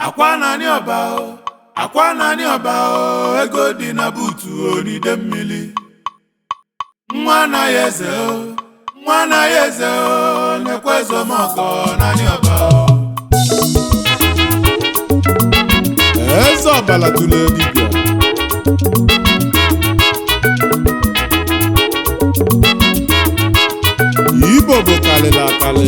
akwa naanị ọba o akwa naanị ọba o ego dị na buutu onide mmiri nwa anaghị eze o nwa anaghị eze o na-ekwe ezomọkọ naanị ọba o eze ọbala tụrụ dibịa igbo bụ kalịrị akalị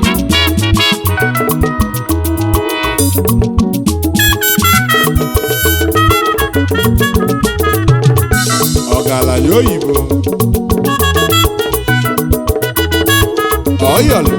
ọgaranya oyibo ọyọlị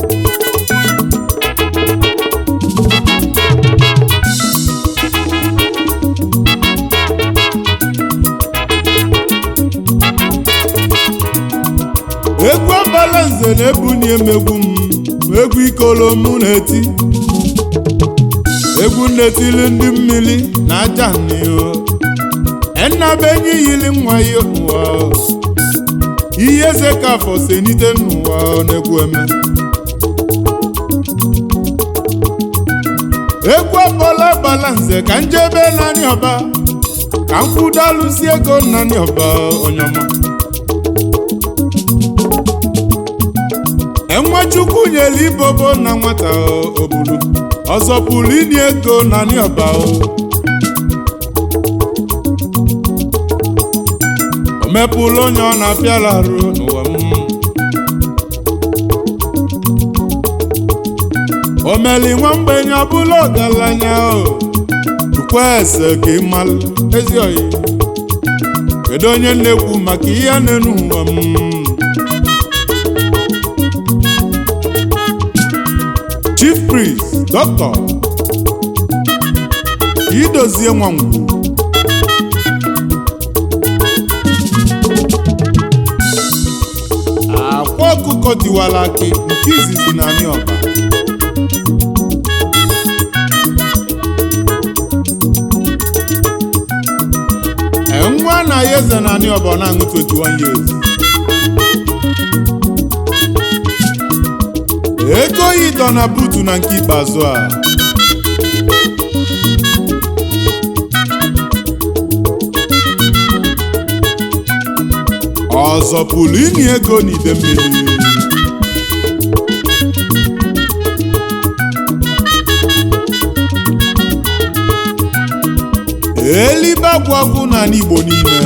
egwu ọbala nze na-ebuni emegbu m egwu ikolo mụ na-eti egwu nnetili ndị mmiri na aja n'ihu ennabenyi yili nwa ya ụwa ihe eze ka afọ senite n'ụwa na-egwu eme egwu ọbala ọbala nze ka njebe naanị ọba ka m kwụdalụsi ego naanị ọba onyọma enwechukwu nyere ibobo na nwata obulu ọzọ pụrụ inye ego naanị ọba o mepụlụ onye ọ na-apịala arụ n'ụwa m o meli nwa mgbenye ọbụla ọgaranya o tukwa ese ka ịmalụ ezi oyi kedu onye na-ekwu maka ihe a na-enu ụwa m chief priest dọkịta idozie nwangwu akwa ọkụkọ tiwara akị nke izizi na anị ọba nwa anaghị eze na anị ọba ọ na-aṅụ 21 years ego yi dọ na buutu na nke ikpeazụ a ọzọ pụrụ inye ego n'ide mmiri elibe agwagwu n'ala Igbo niile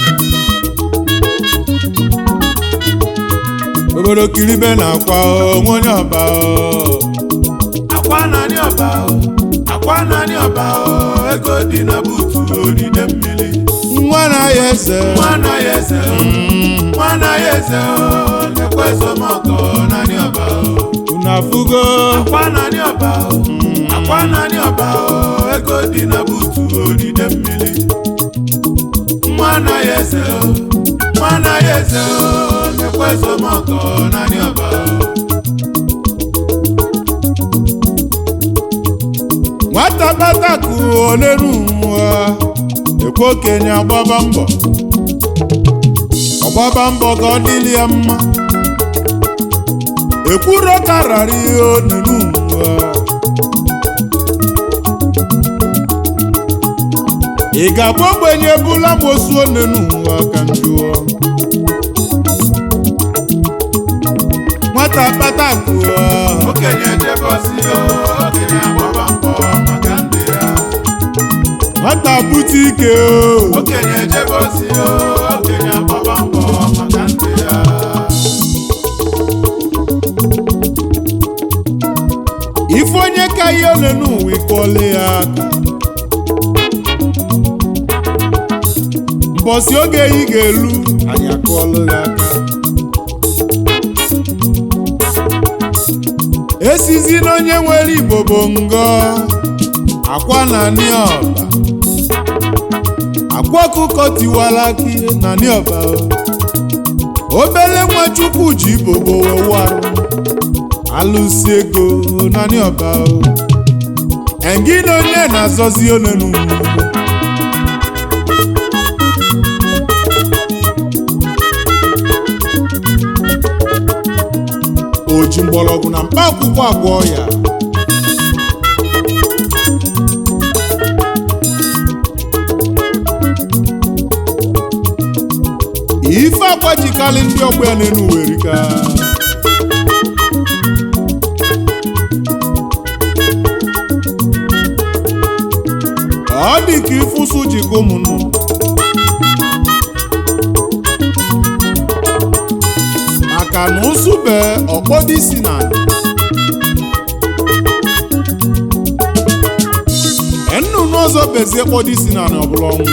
obodo kiribe na-akwa onwe onye ọba akwa naanị ọba o akwa naanị ọba o ego dị na buutu onide mmiri nwa na-aya eze nwa anaghị eze o nwa anaghị eze o na-ekwe ezomọkọ naanị ọba o unu afụgo akwa naanị ọba o akwa naanị ọba o ego dị na buutu onide mmiri nwa anaghị eze o nwa anaghị eze o na-ekwe ezomọkọ naanị ọba o nwata kpatakụ onenu nwa ekwe okenye agbaba mbọ ọgbaba mbọ ka ọ dịrị ya mma ekwuro karara ihe onenu nwa ị ga-abụ ogbenye bụla mosu onenu nwa ka m jụọ nwata kpatakụ okenye jebọsi o okenye agbaba mbọ maka ndị ya nwata bute ike o okenye jebọsi o okenye agbaba mbọ maka ndị ya ife onye ka ihe ole n'ụwa ịkpọle ya aka mbọsi oge ị ga-elu anyị akụọla ya aka esizi na onye nwere igbo bụ ngọ akwa na anị ọba akwa ọkụkọ tiwara akị na anị ọba obele nwa chukwu ji ibobo wewarụ alụsi ego naanị ọba engi na onye na-azọzi onenu o ji mgbọrọgwụ na mkpa akwụkwọ agwọ ya ọkwa jikalị ndị ọgbọ ya n'enu werika ọ dị ka ịfụsụ jikọ ụmụnnụ maka na ụsụbe ọkpọdị si na nnụnụ ọzọ bezie kpọdị si na ọbụla ọnwụ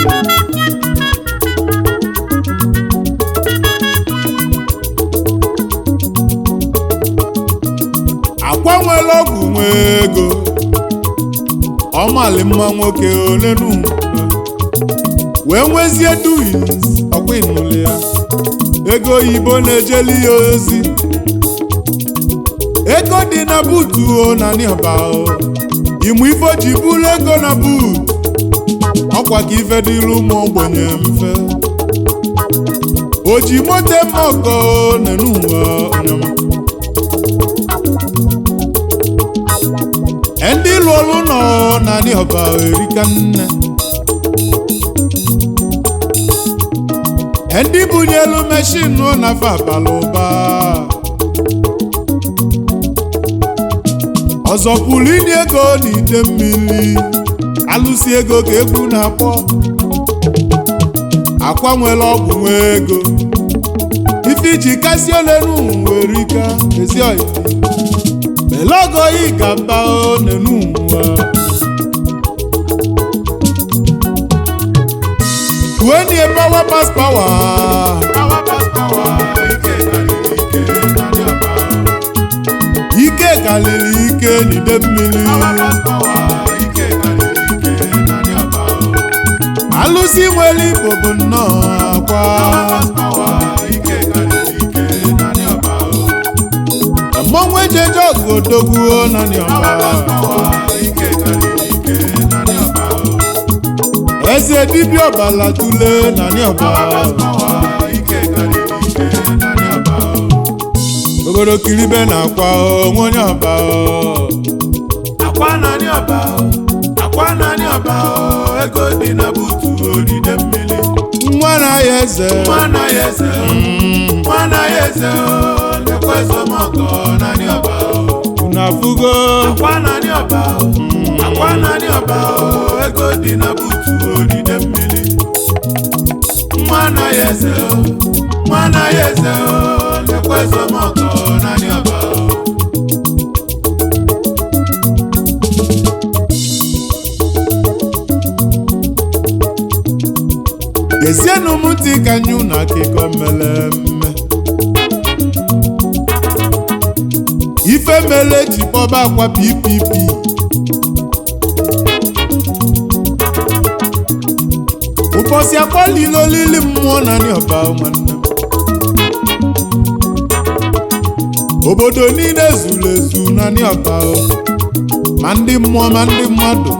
akwa nwere ọgwụ nwe ego ọmali mma nwoke onenu wee nwezie duis ọkwa ịnụli ya ego oyibo na-ejeli ya ozi ego dị na buutu o na nịọba o ịmụ ife o ji bụrụ ego na buut ọkwa ka ife dịrị ụmụ ogbenye mfe o ji moto eme ọgọ nenu ụwa ọnyama ndị lụrụ nọ na nịọba erika nne ndị bunyelu meshinụ na-afe abala ụba ọzọ pụrụ inye ego n'ite mmiri alụsi ego ka egwu na-akpọ akwa nwere ọgwụ nwe ego ife iji kasị olenu nwere ike ezi oyi melogo yi ga mba onenu nwa When you power pass power, Power pass power, ike karịrị ike na ndị ọba. ike kalịrị ike n'ide mmiri. Power pass power, ike karịrị ike na ndị ọba. Alụsị nwere igbo bụ nnọọ akwa. Power pass power, ike karịrị ike na ndị ọba. Mmọnwụ ejeje ọgụ odogwuo na Power n'ọba. pass power, ike karịrị ike na ndị ọba. Eze dibịa ọbala tule na n'ọba. Power pass power, ike karịrị ike na ndị ọba. Obodo kiribe na akwa onwe onye ọba. Akwa na ndị ọba, akwa na ndị ọba, ego dị na buutu odide mmiri. Nwa na ya eze. Nwa anaghị eze, nwa anaghị eze, lekwa ezomọkọ na ndị ọba. Unu afụgo. Akwa na ndị ọba, akwa na ndị ọba, ego dị na buutu odide mmiri. Nwa anaghị eze, nwa anaghị eze, lekwa ezomọkọ na ndị ọba. Gezienụ m ntị ka nyụ na akụkọ mere mme. Ife mere eji kpọba akwa PPP. Ụbọchị akpọlila olili mmụọ na ọba nwanne m. Obodo niile zuru ezu na ọba ma ndị mmụọ ma ndị mmadụ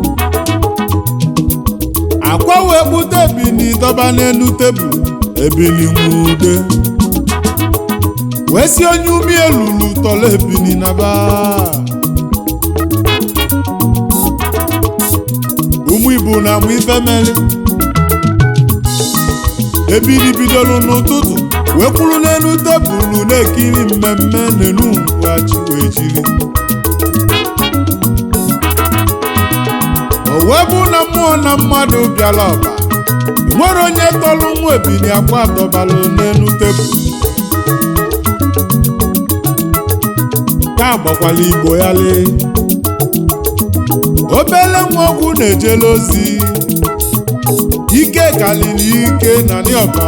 akwa wee kpụta ebili dọba n'elu tebụl ebili nwude wee si onye umi elulu tọrọ ebili na ba ụmụ ibu na amụ ife meli ebili bidoro n'ụtụtụ wee kwuru n'elu tebụl na-ekiri mmemme n'enu ngwachi wee jiri o wee bụ na mmụọ na mmadụ bịara ọba nwere onye tọrọ nwa ebili akwa dọbara n'elu tebụl ka agbakwala igbo ya lee obele nwa ọgwụ na-ejele ozi ike kaliri ike na ọba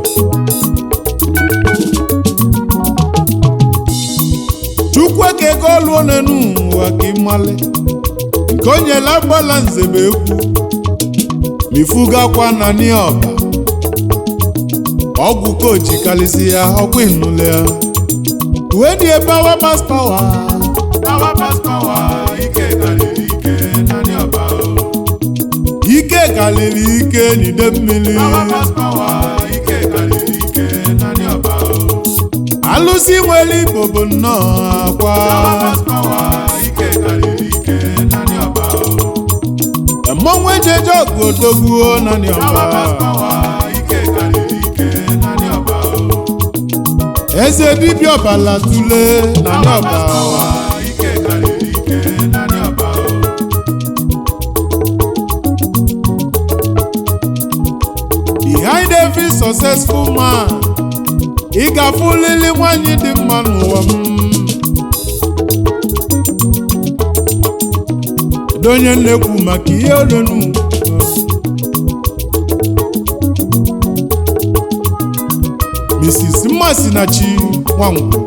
chukwu eke ego ọlụọ n'enu ụwa ka ịmale nke o nyela gbala nzebe ekwu mifugakwa na ọba ọgwụ koji kalisi ya ọkwa ịnụle ya uwe dị ebe awa pas pawa Power pass power, ike karịrị ike na ndị ọba. ike kaliri ike n'ide mmiri Power pass power, ike karịrị ike na ndị ọba. alụsị nwere igbo bụ nnọọ akwa Power pass power, ike karịrị ike na ndị ọba. mmọnwụ ejeje ọgụ odogwuo na Power ọba pass power, ike karịrị ike na ndị ọba. eze dibịa ọbala tule na ndị ọba Awa ike karịrị ike naanị ọba o. behind every successful man ị ga-afụlili nwanyị dị mma n'ụwa m Kedu onye na-ekwu maka ihe olonu Mrs. Mmasinachi Nwangwu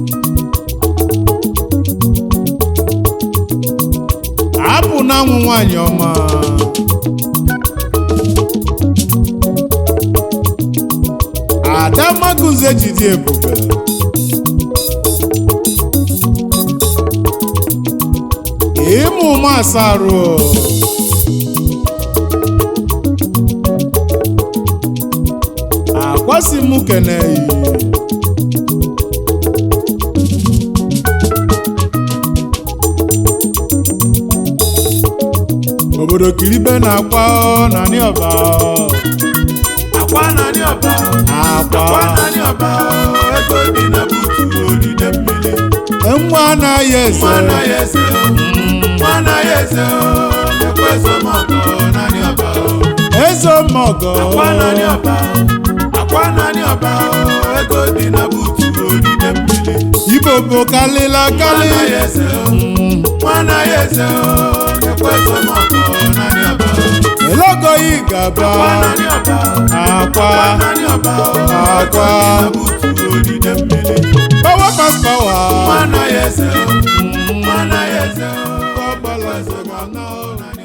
apụ na anwụ nwanyị ọma Ada Maguze jide ebube ịmụ ụmụ asarụ akwasị m keneyi obodo kiribe na-akwa ọ na anị ọba ọ. Akwa naanị ọba o. Akwa akwa naanị ọba o. Ego dị na buutu odide mmiri. nwa anaghị eze Nwa anaghị eze o. Nwa anaghị eze o. Ekwe esomọkọ naanị ọba o. eze ọmọgọ Akwa naanị ọba o. Akwa naanị ọba o. Ego dị na buutu odide mmiri. ibo bụ kalịla Nwa kalị anaghị eze o. Nwa anaghị eze o. Ekwe esomọkọ naanị ọba o. elogoyi gaba Akwa naanị ọba o. akwa Akwa naanị ọba o. Akwa. Ego dị na buutu odide mmiri. power pass power Nwa anaghị eze o. Nwa anaghị eze o. Ọgbala Ekwe eze esomọkọ ga na- naanị